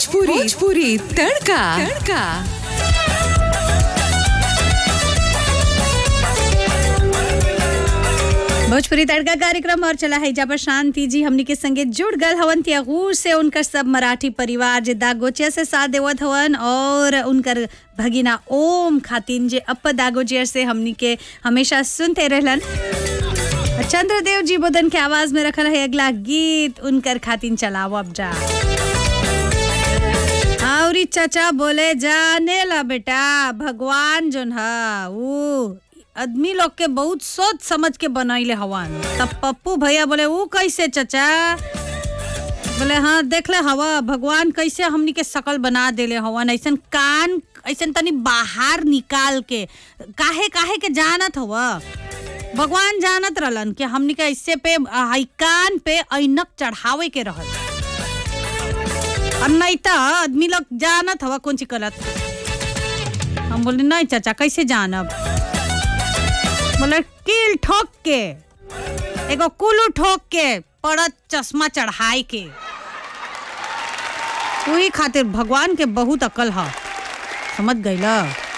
भोजपुरी भोजपुरी तड़का तड़का भोजपुरी तड़का कार्यक्रम और चला है जब शांति जी हमनी के संगे जुड़ गल हवन त्यागूर से उनकर सब मराठी परिवार जे दागोचिया से साथ देवत हवन और उनकर भगिना ओम खातिन जे अप दागोचिया से हमनी के हमेशा सुनते रहलन चंद्रदेव जी बोधन के आवाज में रखल है अगला गीत उनकर खातिन चलाओ अब जा और चाचा बोले जाने ला बेटा भगवान जोन हा ऊ आदमी लोग के बहुत सोच समझ के बनैले हवन तब पप्पू भैया बोले ऊ कैसे चाचा बोले हाँ देख ले हवा भगवान कैसे हमनी के शकल बना देले हवन ऐसन कान ऐसन तनी बाहर निकाल के काहे काहे के जानत हवा भगवान जानत रहलन कि हमनी के ऐसे पे हाई कान पे ऐनक चढ़ावे के रहल और नहीं तो आदमी लोग जानत हवा कौन चीज गलत हम बोले नहीं चाचा कैसे जानब बोले कील ठोक के एगो कुलू ठोक के पड़त चश्मा चढ़ाई के वही खातिर भगवान के बहुत अकल है समझ गईला